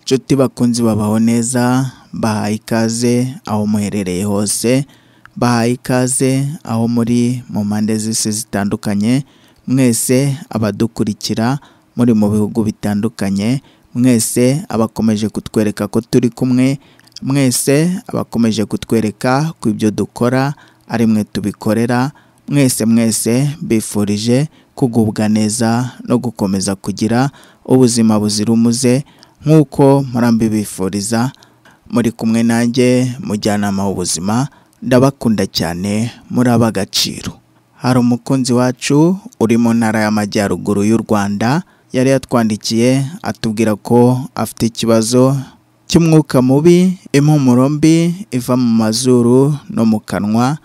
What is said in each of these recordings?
Nshuti bakunzi babaho neza bahaye ikaze aho muherereye hose, bahaye ikaze aho muri mu mpande z'isi zitandukanye, mwese abadukurikira muri mu bihugu bitandukanye, mwese abakomeje kutwereka ko turi kumwe, mwese abakomeje kutwereka ko ibyo dukora ari mwe tubikorera, mwese mwese mbifurije kugubwa neza no gukomeza kugira ubuzima buzira umuze nk'uko mpora mbibifuriza, muri kumwe nanjye mujyanama w'ubuzima ndabakunda cyane muri ab'agaciro. Hari umukunzi wacu uri mu ntara y'Amajyaruguru y'u Rwanda yari yatwandikiye atubwira ko afite ikibazo cy'umwuka mubi, impumuro mbi iva mu mazuru no mu kanwa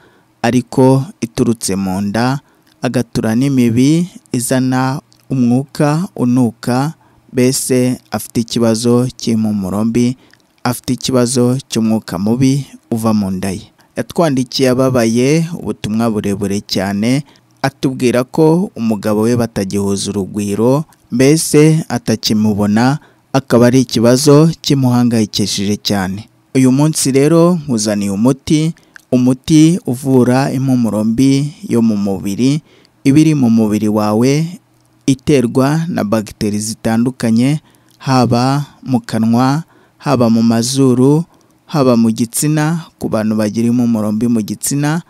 ariko iturutse mu nda, agatura n'imibi izana umwuka unuka, mbese afite ikibazo cy'impumuro mbi, afite ikibazo cy'umwuka mubi uva mu nda ye. Yatwandikiye ababaye ubutumwa burebure cyane, atubwira ko umugabo we batagihuza urugwiro, mbese atakimubona, akaba ari ikibazo kimuhangayikishije cyane. Uyu munsi rero nkuzaniye umuti, umuti uvura impumuro mbi yo mu mubiri, iba iri mu mubiri wawe iterwa na bagiteri zitandukanye, haba mu kanwa, haba mu mazuru, haba mu gitsina ku bantu bagira impumuro mbi mu gitsina,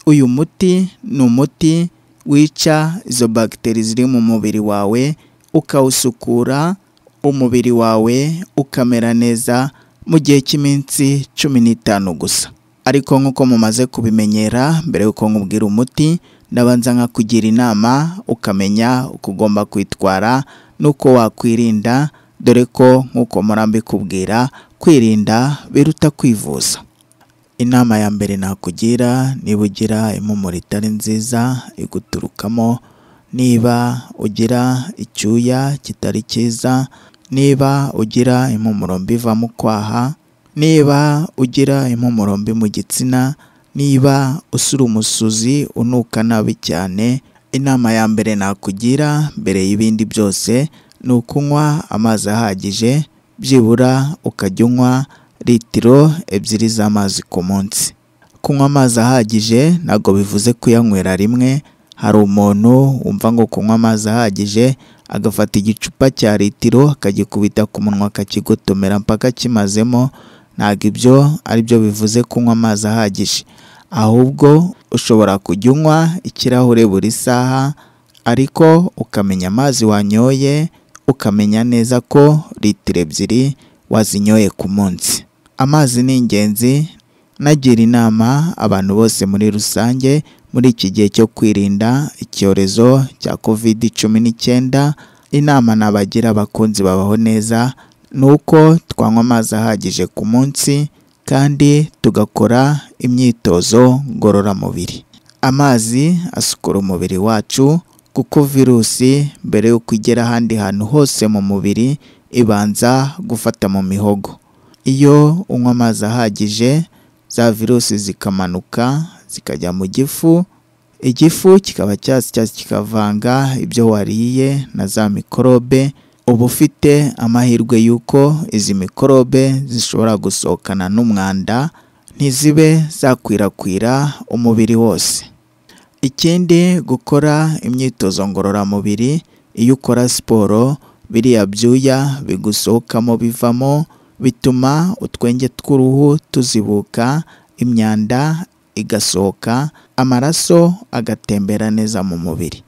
uyu muti ni umuti wica izo bagiteri ziri mu mubiri wawe, ukawusukura, umubiri wawe ukamera neza mu gihe cy'iminsi cumi n'itanu gusa. Ariko nk'uko mumaze kubimenyera mbere y'uko nkubwira umuti, ndabanza nkakugira inama ukamenya uko ugomba kwitwara n'uko wakwirinda, dore ko nk'uko mpora mbikubwira kwirinda biruta kwivuza. Inama ya mbere nakugira niba ugira impumuro itari nziza iguturukamo, niba ugira icyuya kitari cyiza, niba ugira impumuro mbi iva mu kwaha, niba ugira impumuro mbi mu gitsina, niba usura umusuzi unuka nabi cyane, inama ya mbere nakugira mbere y'ibindi byose ni ukunywa amazi ahagije, byibura ukajya unywa litiro ebyiri z'amazi ku munsi. Kunywa amazi ahagije ntabwo bivuze kuyanywera rimwe, hari umuntu wumva ngo kunywa amazi ahagije agafata igicupa cya litiro akagikubita ku munwa akakigotomera mpaka kimazemo, ntabwo ibyo ari byo bivuze kunywa amazi ahagije, ahubwo ushobora kujya unywa ikirahure buri saha ariko ukamenya amazi wanyoye, ukamenya neza ko litiro ebyiri wazinyoye ku munsi. Amazi ni ingenzi, nagira inama abantu bose muri rusange muri iki gihe cyo kwirinda icyorezo cya kovidi cumi n'icyenda, inama nabagira abakunzi babaho neza ni uko twanywa amazi ahagije ku munsi kandi tugakora imyitozo ngororamubiri. Amazi asukura umubiri wacu kuko virusi mbere y'uko igera ahandi hantu hose mu mubiri ibanza gufata mu mihogo. Iyo unywa amazi ahagije za virusi zikamanuka zikajya mu gifu, igifu kikaba cyasya kikavanga ibyo wariye na za mikorobe, uba ufite amahirwe y'uko izi mikorobe zishobora gusohokana n'umwanda ntizibe zakwirakwira umubiri wose. Ikindi gukora imyitozo ngororamubiri, iyo ukora siporo biriya byuya bigusohokamo bivamo, bituma utwenge tw'uruhu tuzibuka, imyanda igasohoka, amaraso agatembera neza mu mubiri.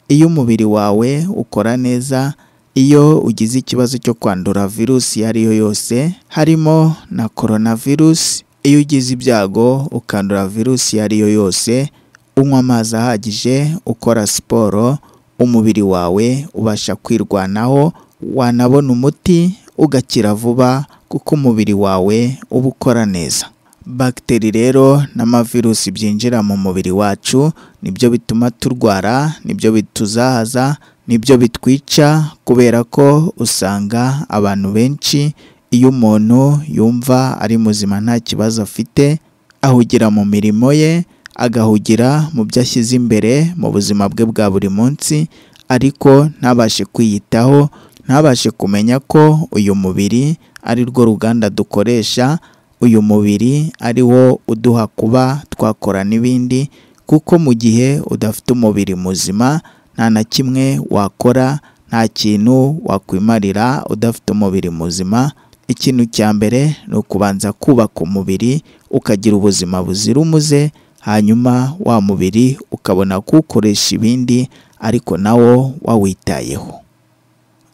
Iyo umubiri wawe ukora neza, iyo ugize ikibazo cyo kwandura virusi iyo ari yo yose harimo na korona virusi, iyo ugize ibyago ukandura virusi iyo ari yo yose, unywa amazi ahagije, ukora siporo, umubiri wawe ubasha kwirwanaho, wanabona umuti ugakira vuba kuko umubiri wawe uba ukora neza. Bagiteri rero n'amavirusi byinjira mu mubiri wacu nibyo bituma turwara, nibyo bituzahaza, nibyo bitwica kubera ko usanga abantu benshi iyo umuntu yumva ari muzima nta kibazo afite, ahugira mu mirimo ye, agahugira mu byo ashyize imbere mu buzima bwe bwa buri munsi ariko ntabashe kwiyitaho ntabashe kumenya ko uyu mubiri ari rwo ruganda dukoresha uyu mubiri ari wo uduha kuba twakora n'ibindi kuko mu gihe udafite umubiri muzima nta na kimwe wakora nta kintu wakwimarira udafite umubiri muzima ikintu cya mbere ni ukubanza kubaka umubiri ukagira ubuzima buzira umuze hanyuma wa mubiri ukabona kuwukoresha ibindi ariko nawo wawitayeho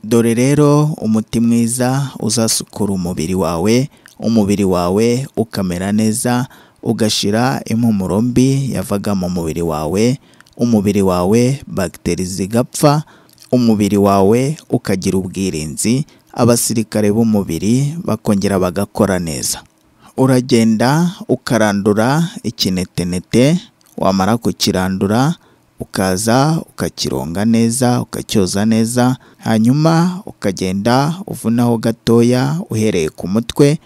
dore rero umuti mwiza uzasukura umubiri wawe umubiri wawe ukamera neza ugashira impumuro mbi yavaga mu mubiri wawe umubiri wawe bagiteri zigapfa umubiri wawe ukagira ubwirinzi abasirikare b'umubiri bakongera bagakora neza uragenda ukarandura ikinetenete wamara kukirandura ukaza ukakironga neza ukacyoza neza hanyuma ukagenda uvunaho gatoya uhereye ku mutwe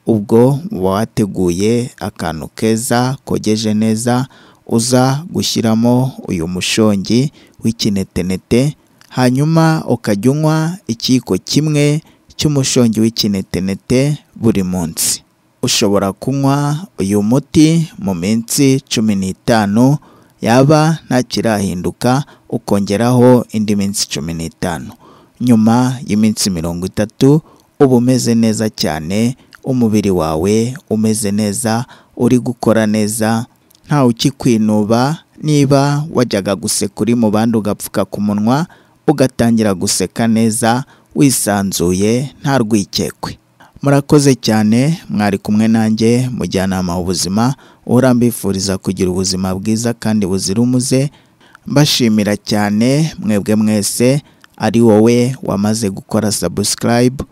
ubwo uba wateguye akantu keza kogeje neza uza gushyiramo uyu mushongi w'ikinetenete hanyuma ukajya unywa ikiyiko kimwe cy'umushongi w'ikinetenete buri munsi ushobora kunywa uyu muti mu minsi cumi n'itanu yaba ntakirahinduka ukongeraho indi minsi cumi n'itanu nyuma y'iminsi mirongo itatu uba umeze neza cyane umubiri wawe umeze neza uri gukora neza ntawe ukikwinuba niba wajyaga guseka uri mu bandi ugapfuka ku munwa ugatangira guseka neza wisanzuye nta rwikekwe murakoze cyane mwari kumwe nanjye mujyanama w'ubuzima uhora mbifuriza kugira ubuzima bwiza kandi buzira umuze mbashimira cyane mwebwe mwese ari wowe wamaze gukora sabusikarayibu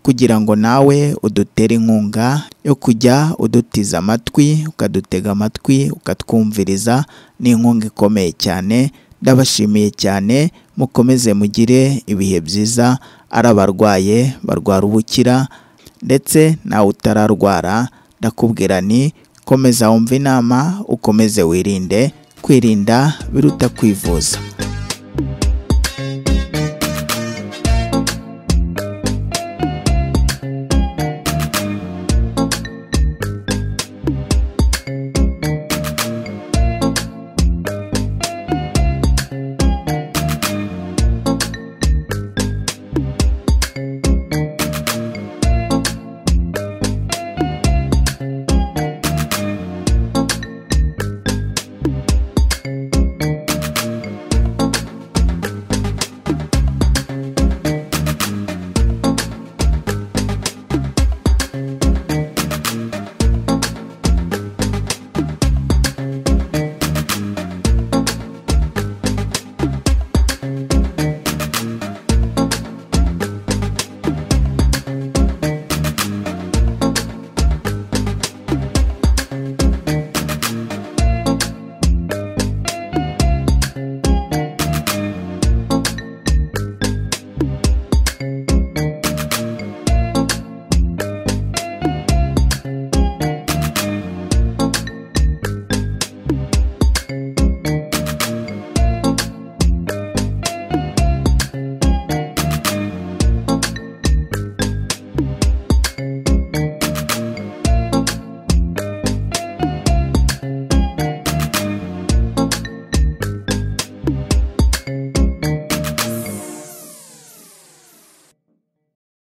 kugira ngo nawe udutere inkunga yo kujya udutiza amatwi ukadutega amatwi ukatwumviriza ni inkunga ikomeye cyane ndabashimiye cyane mukomeze mugire ibihe byiza ari abarwaye barwara ubukira ndetse nawe utararwara ndakubwira ni komeza wumva inama ukomeze wirinde kwirinda biruta kwivuza